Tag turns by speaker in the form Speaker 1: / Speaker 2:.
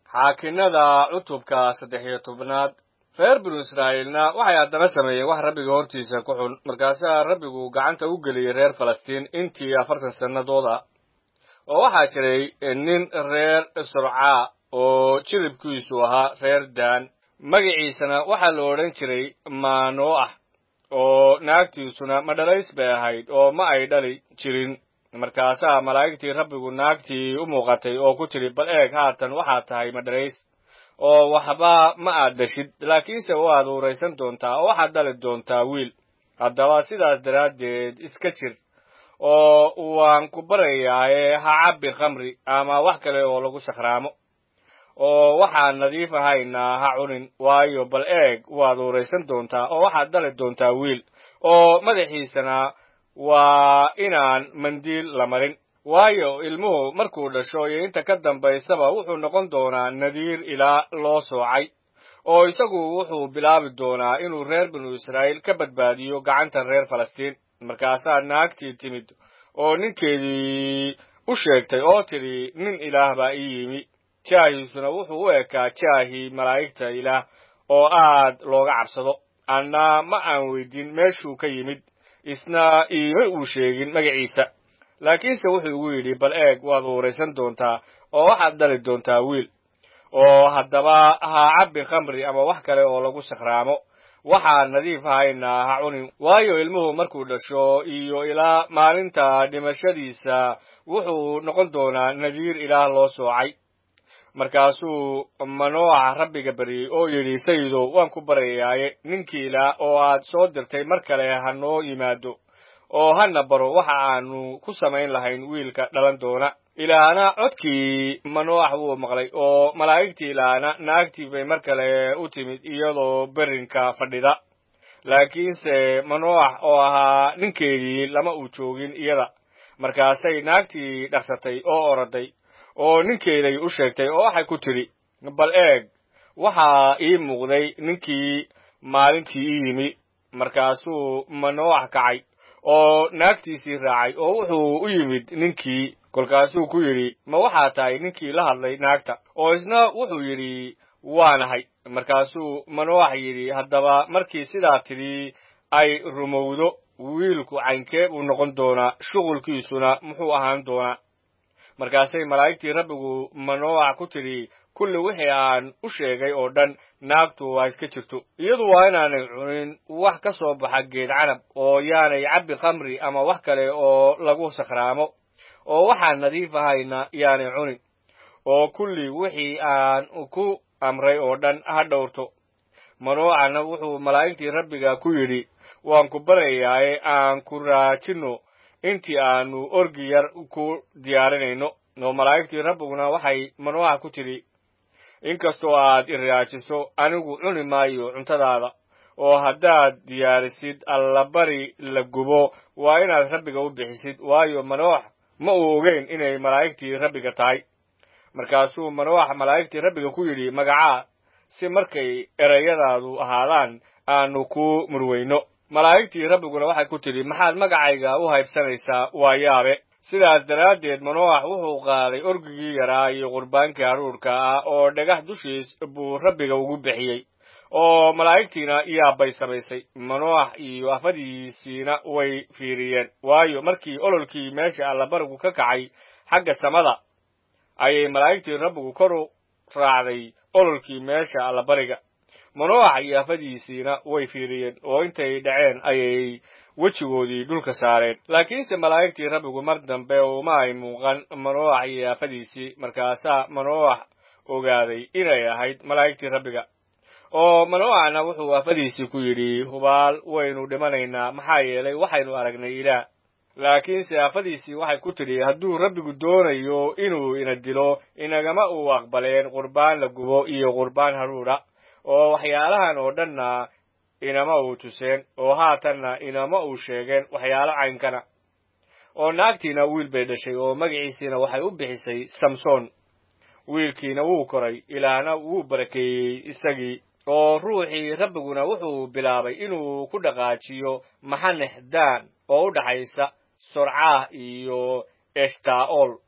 Speaker 1: xaakinada cutubka saddex iyo tobnaad reer binu israa'iilna waxay haddana sameeyeen wax rabbiga hortiisa ku xun markaasaa rabbigu gacanta u geliyey reer falastiin intii afartan sannadood ah oo waxaa jiray nin reer surcaa oo jiribkiisu ahaa reer daan magaciisana waxaa la odhan jiray maanooah oo naagtiisuna madhalays bay ahayd oo ma ay dhali jirin markaasaa malaa'igtii rabbigu naagtii u muuqatay oo ku tidhi bal eeg haatan waxaad tahay madhalays oo waxba ma aad dhashid laakiinse waad uuraysan doontaa oo waxaad dhali doontaa wiil haddaba sidaas daraaddeed iska jir oo waan ku barayaaye ha cabbi khamri ama wax kale oo lagu sakhraamo oo waxaan nadiif ahayna ha cunin waayo bal eeg waad uuraysan doontaa oo waxaad dhali doontaa wiil oo madaxiisana waa inaan mandiil la marin waayo ilmuhu markuu dhasho iyo inta ka dambaysaba wuxuu noqon doonaa nadiir ilaa loo soocay oo isagu wuxuu bilaabi doonaa inuu reer binu israa'iil ka badbaadiyo gacanta reer falastiin markaasaa naagtii timid oo ninkeedii u sheegtay oo tidhi nin ilaah baa ii yimi jaahiisuna wuxuu u ekaa jaahii malaa'igta ilaah oo aad looga cabsado anna ma aan weydin meeshuu ka yimid isna iima uu sheegin magaciisa laakiinse wuxuu igu yidhi bal eeg waad uuraysan doontaa oo waxaad dhali doontaa wiil oo haddaba ha cabbi khamri ama wax kale oo lagu sakhraamo waxaan nadiif ahayna ha cunin waayo ilmuhu markuu dhasho iyo ilaa maalinta dhimashadiisa wuxuu noqon doonaa nadiir ilaah loo soocay markaasuu manooca rabbiga baryey oo yidhi sayidow waan ku baryayaaye ninkii ilaah oo aad soo dirtay mar kale ha noo yimaado oo hana baro waxa aanu ku samayn lahayn wiilka dhalan doona ilaahna codkii manooax wuu maqlay oo malaa'igtii ilaahna naagtii bay mar kale u timid iyadoo berrinka fadhida laakiinse manooax oo ahaa ninkeedii lama uu joogin iyada markaasay naagtii dhaqsatay oo oroday oo ninkeeday u sheegtay oo waxay ku tidhi bal eeg waxaa ii muuqday ninkii maalintii ii yimi markaasuu manooax kacay oo naagtiisii raacay oo wuxuu u yimid ninkii kolkaasuu ku yidhi ma waxaa tahay ninkii la hadlay naagta oo isna wuxuu yidhi waanahay markaasuu manooax yidhi haddaba markii sidaa tidhi ay rumowdo wiilku caynkee buu noqon doonaa shuqulkiisuna muxuu ahaan doonaa markaasay malaa'igtii rabbigu manooax ku tidhi kulli wixii aan u sheegay oo dhan naagtu waa iska jirto iyadu waa inaanay cunin wax ka soo baxa geed canab oo yaanay cabbi khamri ama wax kale oo lagu sakhraamo oo waxaan nadiif ahayna yaanay cunin oo kulli wixii aan ku amray oo dhan ha dhowrto manooacna wuxuu malaa'igtii rabbiga ku yidhi waan ku baryayaaye aan ku raajinno intii aanu orgi yar ku diyaarinayno oo malaa'igtii rabbiguna waxay manooax ku tidhi inkastoo aad i raajiso anigu cuni maayo cuntadaada oo haddaad diyaarisid allabari la gubo waa inaad rabbiga u bixisid waayo manooax ma uu ogeyn inay malaa'igtii rabbiga tahay markaasuu manooax malaa'igtii rabbiga ku yidhi magacaa si markay erayadaadu ahaadaan aanu ku murweyno malaa'igtii rabbiguna waxay ku tidhi maxaad magacayga u haybsanaysaa waa yaabe sidaas daraaddeed manooax wuxuu qaaday orgigii yaraa iyo qurbaankii haruurka ah oo dhagax dushiis buu rabbiga ugu bixiyey oo malaa'igtiina yaabbay samaysay manooax iyo afadiisiina way fiiriyeen waayo markii ololkii meesha allabarigu ka kacay xagga samada ayay malaa'igtii rabbigu kor u raacday ololkii meesha allabariga manooax iyo afadiisiina way fiiriyeen oo intay dhaceen ayay wejigoodii dhulka saareen laakiinse malaa'igtii rabbigu mar dambe uma ay muuqan manooax iyo aafadiisii markaasaa manooax ogaaday inay ahayd malaa'igtii rabbiga oo manooaxna wuxuu aafadiisii ku yidhi hubaal waynu dhimanaynaa maxaa yeelay waxaynu aragnay ilaah laakiinse aafadiisii waxay ku tidhi hadduu rabbigu doonayo inuu ina dilo inagama uu aqbaleen qurbaan la gubo iyo qurbaan haruudha oo waxyaalahan oo dhanna inama uu tuseen oo haatanna inama uu sheegeen waxyaalo caynkana oo naagtiina wiil bay dhashay oo magaciisiina waxay u bixisay samson wiilkiina wuu koray ilaahna wuu barakeeyey isagii oo ruuxii rabbiguna wuxuu bilaabay inuu ku dhaqaajiyo maxanex daan oo u dhaxaysa sorcaah iyo eshtaa'ol